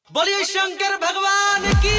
बोलिए शंकर भगवान की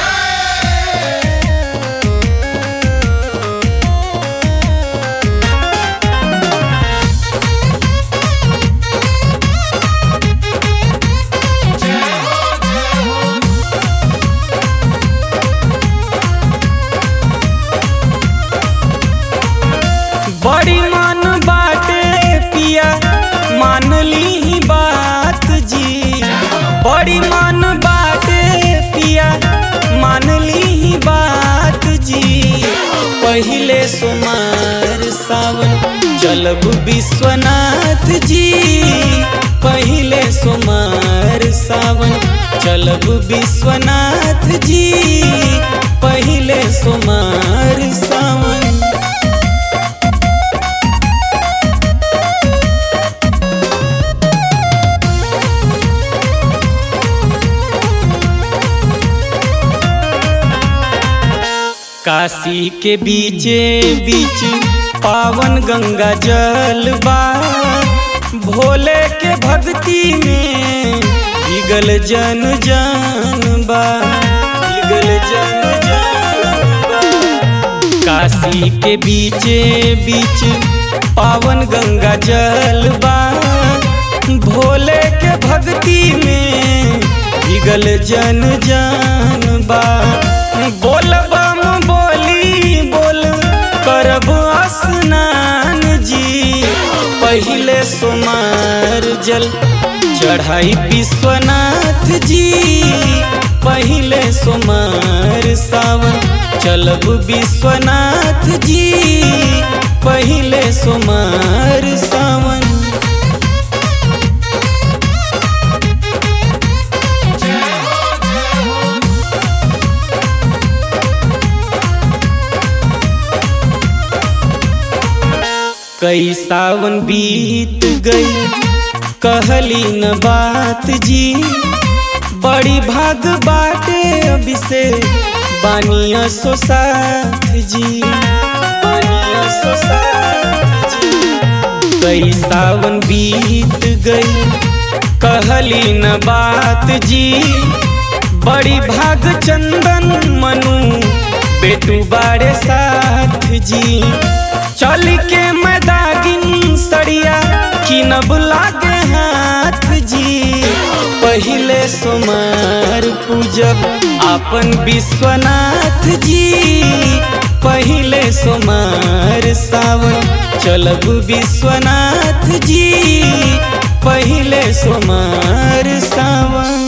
बड़ी मन बाटे पिया मान ली ही बात जी बड़ी मन बाटे पिया मान ली ही बात जी पहिले सोमार सावन चलब विश्वनाथ जी पहिले सोमार सावन चलब विश्वनाथ जी पहिले सोमार सावन काशी के बीचे बीच पावन गंगा जल बा भोले के भक्ति में भीगल जन जन बा भीगल जन जन बा काशी के बीचे बीच पावन गंगा जल बा भोले के भक्ति में भीगल जन जन बा बोल बम बोली बोल करब स्नान जी पहिले सोमार जल चढ़ाई विश्वनाथ जी पहिले सोमार सावन चलब विश्वनाथ जी पहिले सोमार सावन कई सावन बीत गई कहली न बात जी बड़ी भाग बाटे अभी से बानिया सो साथ जी बानिया सो साथ जी कई सावन बीत गई कहली न बात जी बड़ी भाग चंदन मनु बेटू बाड़े साथ जी चल के मैदागिन सड़िया किनब लागे हाथ जी पहिले सोमार पूजब आपन विश्वनाथ जी पहिले सोमार सावन चलब विश्वनाथ जी पहिले सोमार सावन